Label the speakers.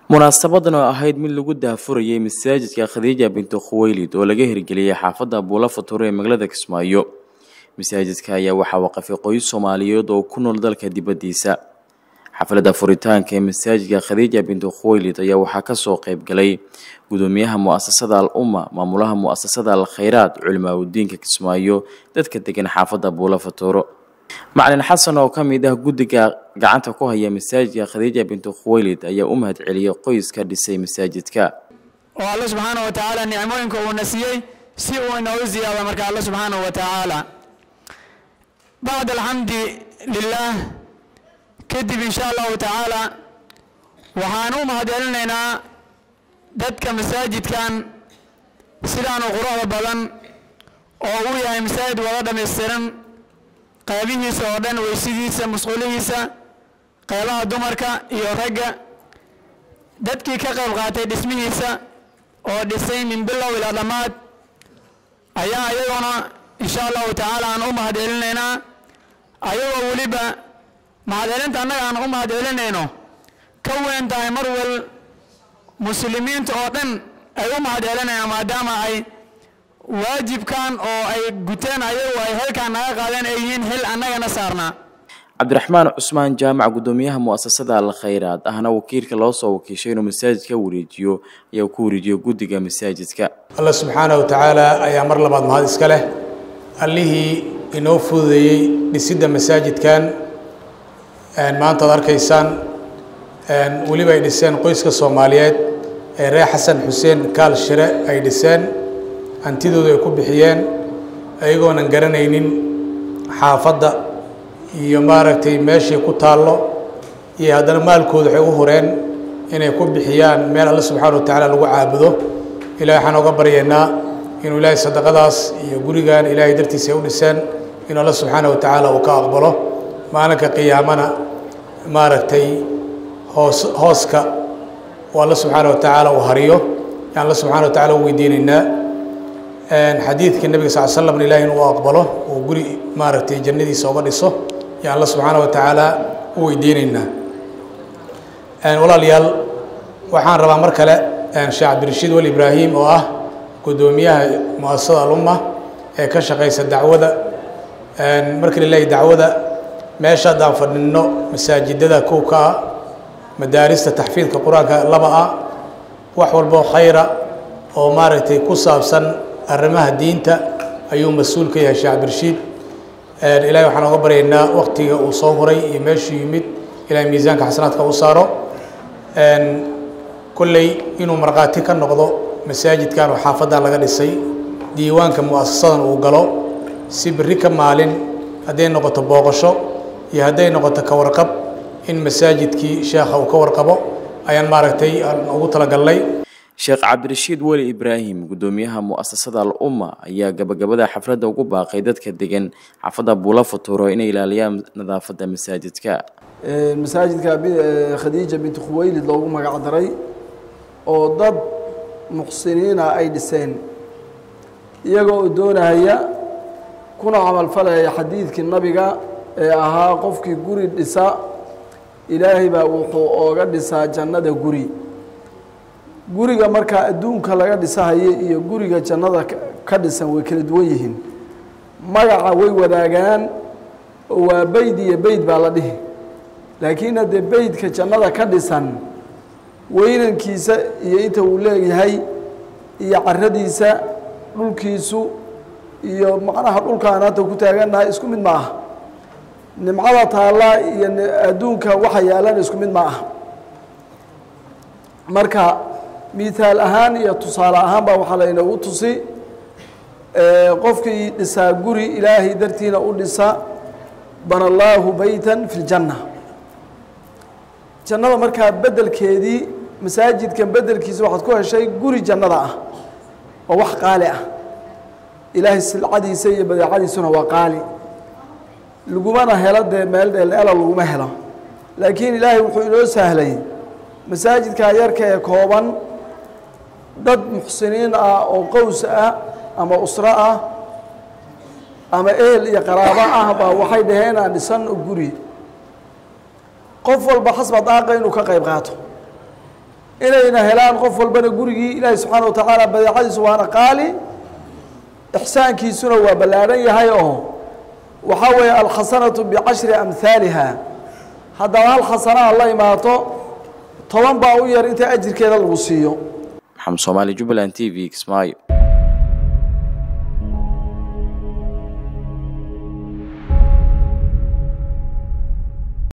Speaker 1: munaasabadan oo ahayd mid lagu daahfurayay masaajidka khadiija bintu khuweylid oo laga hirgeliyey xaafadda buula future ee magaalada kismaayo masaajidka ayaa waxaa waqafay qoys soomaaliyeed oo ku nool dalka dibaddiisa xafladda furitaanka ee masaajidka khadiija bintu khuweylid ayaa waxaa kasoo qayb galay gudoomiyaha mu-asasada al umma maamulaha mu-asasada al khayraad culimaa udiinka kismaayo dadka degan xaafadda buula futuro macalin xasan oo ka mid ah guddiga gacanta ku haya masaajidka khadiija bintu khuweylid ayaa u mahad celiyey qoyska dhisay masaajidka
Speaker 2: oo alle subxaana wa tacaala nicmooyinka uuna siiyey si uu inoogu ziyaada marka alle subxaana wa tacaala bacd alxamdi lilaah kadib insha allahu tacaala waxaan u mahad celinaynaa dadka masaajidkan sidaanu quruxda badan oo uu yahay masaajid wada dhammaystiran qaybihiisa oo dhan weysidiisa musqulihiisa qaybaha dumarka iyo ragga dadkii ka qayb qaatay dhismihiisa oo dhisay min bilow ilaa dhammaad ayaa iyaguna insha allahu tacaala aan u mahad celinaynaa ayagoo weliba mahad celinta annaga aan u mahad celinayno ka weyn tahay mar wal muslimiinta oo dhan ay u mahad celinayaan maadaama ay waajibkan oo ay guteen ayagu ay halkaan naga qaadeen ay yihiin hil annagana saarnaa
Speaker 1: cabdiraxmaan cusmaan jaamac gudoomiyaha mu-asasada al khayraad ahna wakiilka loo soo wakiishay inuu masaajidka wareejiyo ayaa ku wareejiyo guddiga masaajidka
Speaker 3: alla subxaanahu wa tacaala ayaa mar labaad mahad iska leh allihii inoo fududeeyey dhisidda masaajidkan maanta ad arkaysaan weliba ay dhiseen qoyska soomaaliyeed ee reer xasan xuseen kaal shire ay dhiseen hantidooda ay ku bixiyeen ayagoonan garanaynin xaafadda iyo maaragtay meeshay ku taallo iyo haddana maalkooda waxay u hureen inay ku bixiyaan meel alle subxaana wa tacaala lagu caabudo ilahay waxaan oga baryaynaa inuu ilaahay sadaqadaas iyo gurigan ilaahay dartiisa ay u dhiseen inuu alle subxaana wa tacaala uu ka aqbalo maalinka qiyaamana maaragtay hoos hooska oo alle subxaana wa tacaala uu hariyo yaan alle subxana wa tacala u weydiinaynaa xadiidka nebiga sal slam ilahi inuu aqbalo oo guri maaragtay jannadiisa oga dhiso yaan alla subxaana wa tacaala u weydiinaynaa walaalayaal waxaan rabaa mar kale sheekh cabdirashiid wal ibraahim oo ah guddoomiyaha mu-asasada alumma ee ka shaqaysa dacwada markii la leeyahy dacwada meesha haddaan fadhino masaajidada kow ka ah madaarista taxfiidka qur-aanka laba ah wax walboo khayra oo maaragtay ku saabsan arrimaha diinta ayuu mas-uul ka yahay sheekh cabdirashiid ilahay waxaan oga baryaynaa waktiga uu soo huray iyo meeshuu yimid ilahay miisaanka xasanaadka u saaro kolley inuu markhaati ka noqdo masaajidkan oo xaafaddan laga dhisay diiwaanka mu-asasadan uu galo si berri ka maalin hadday noqoto booqasho iyo hadday noqoto ka warqab in masaajidkii sheekha uu ka warqabo ayaan maaragtay aan ugu talagalnay
Speaker 1: sheekh cabdirashiid weli ibraahim guddoomiyaha mu-asasada al umma ayaa gabagabada xafladda ugu baaqay dadka degan xaafadda buula futuro inay ilaaliyaan nadaafadda masaajidka
Speaker 4: masaajidka khadiija binti khuweylid loogu magac daray oo dad muxsiniina ay dhiseen iyagoo doonahaya kuna camalfalaya xadiidkii nabiga ee ahaa qofkii guri dhisa ilaahay baa wuxuu ooga dhisaa jannada guri guriga markaa adduunka laga dhisahayo iyo guriga jannada ka dhisan way kala duwan yihiin magaca way wadaagaan oo waa beyd iyo beyd baa la dhihi laakiin haddee beydka jannada ka dhisan weynankiisa iyo inta uu leeyahay iyo caradiisa dhulkiisu iyo macnaha dhulkaan hadda ku taagannahay isku mid ma ah nimcada taallaa iyo adduunka waxa yaalan isku mid ma ah marka mihaal ahaan iyo tusaale ahaan baa waxaa laynoogu tusi qofkii dhisaa guri ilaahay dartiina u dhisa bana allaahu beytan fi ljanna jannada markaa bedelkeedii masaajidkan bedelkiisa waxaad ku heshay guri jannada ah oo wax qaali ah ilaahay silcadiisa iyo badeecadiisuna waa qaali lagumana helo dee meel dheeldheela laguma helo laakiin ilaahay wuxuu inoo sahlay masaajidkaa yarka ee kooban dad muxsiniin ah oo qows ah ama usro ah ama ehel iyo qaraabo ah baa waxay dhaheen aan dhisanno guri qof walba xasba daaqa inuu ka qayb qaato inayna helaan qof walbana gurigii ilaahay subxaana wa tacaala badeecadiisu waana qaali ixsaankiisuna waa ballaadhan yahay oo waxaa weeye alkhasanatu bicashri amhaaliha haddaba hal khasanaha la imaato toban baa u yar inta ajirkeeda lagu siiyo
Speaker 1: maxamed soomaali jubbaland t v kismaayo